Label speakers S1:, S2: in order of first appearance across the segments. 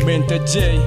S1: Mente J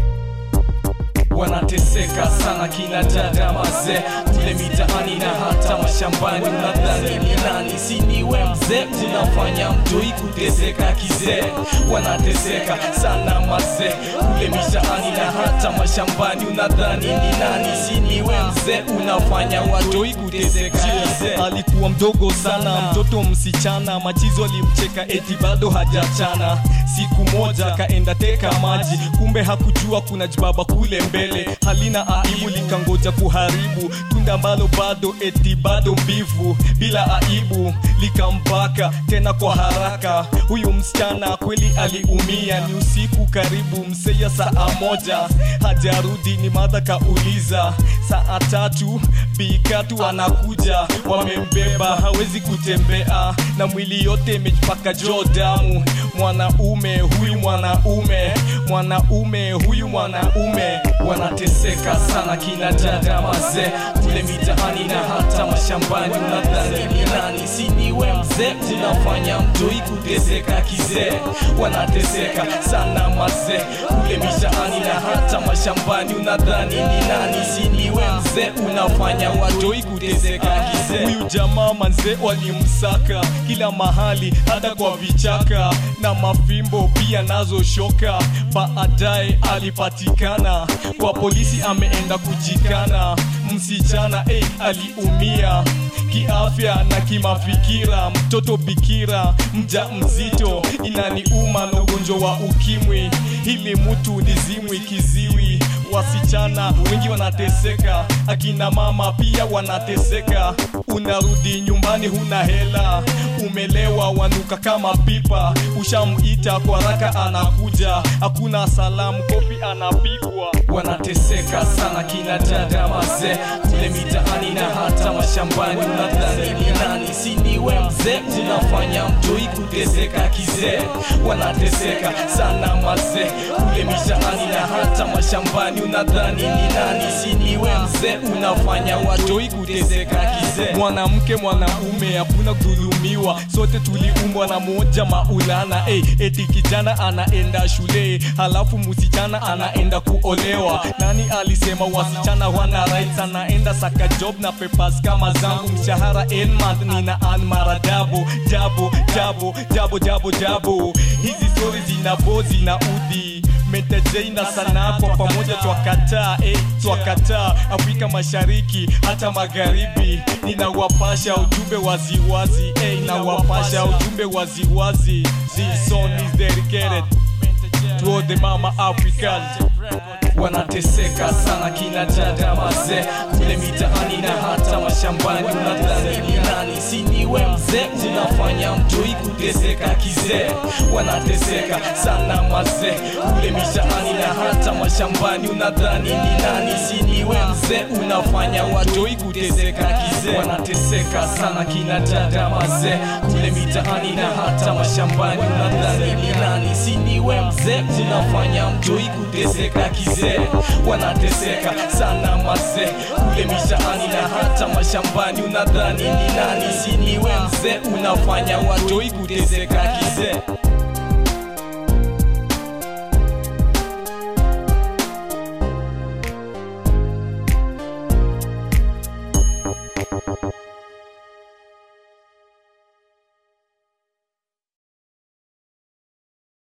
S1: wanateseka sana kina dada mazee kule mitaani na hata mashambani unadhani ni nani si niwe mzee unafanya mtoi kuteseka kizee wanateseka sana mazee kule mitaani na hata mashambani unadhani ni nani si niwe mzee unafanya watoi kuteseka kizee alikuwa mdogo sana mtoto msichana machizo alimcheka eti bado hajachana siku moja kaenda teka maji kumbe hakujua kuna jibaba kule mbele halina aibu likangoja kuharibu tunda ambalo bado eti bado mbivu bila aibu likambaka tena kwa haraka huyu msichana kweli aliumia ni usiku karibu mseya saa moja hajarudi ni madha kauliza saa tatu bikatu anakuja wamembeba hawezi kutembea na mwili yote imejipaka joo damu mwanaume huyu mwanaume mwanaume huyu mwanaume wanateseka sana kina dada mazee kule mitaani na hata mashambani unadhani ni nani si niwe mzee unafanya mtoi kuteseka kizee wanateseka sana mazee kule mitaani na hata mashambani unadhani ni nani si niwe mzee unafanya watoi kuteseka kizee huyu jamaa manzee walimsaka kila mahali hata kwa vichaka na mafimbo pia nazo shoka baadaye alipatikana kwa polisi ameenda kujikana msichana hey, aliumia kiafya na kimafikira mtoto bikira mja mzito inaniuma na ugonjwa wa ukimwi hili mtu ni zimwi kiziwi wasichana wengi wanateseka akina mama pia wanateseka unarudi nyumbani huna hela umelewa wanuka kama pipa ushamuita kwa raka anakuja hakuna salamu kofi anapigwa wanateseka sana kina dada mazee kule mitaani na hata mashambani unadhani ni nani si niwe mzee unafanya mtoi kuteseka kizee wanateseka sana mazee kule mitaani na hata mashambani unadhani ni nani si niwe mzee unafanya watoi kuteseka kizee mwanamke mwanaume hakuna kudhulumiwa sote tuliumbwa na moja maulana hey, eti kijana anaenda shule halafu msichana anaenda kuolewa nani alisema wasichana wana rights anaenda saka job na papers kama zangu mshahara en month nina an mara dabo jabo jabo jabo jabo jabo hizi stori zinabo zina udhi metejei na sanaa kwa pamoja twakataa eh, twakataa afrika mashariki hata magharibi ninawapasha ujumbe waziwazi eh, ninawapasha ujumbe waziwazi this song is dedicated to all the mama africans wanateseka sana kina dada mazee kule mitaani na hata mashambani unadhani ni nani si niwe mzee unafanya mtoi kuteseka kizee wanateseka sana mazee kule mitaani na hata mashambani unadhani ni nani si niwe mzee unafanya watoi kuteseka kizee wanateseka sana kina dada mazee kule mitaani na hata mashambani unadhani ni nani si niwe mzee unafanya mtoi kuteseka kizee wanateseka sana mazee kule mitaani na hata mashambani unadhani ni nani si niwe mzee unafanya watoi kuteseka kizee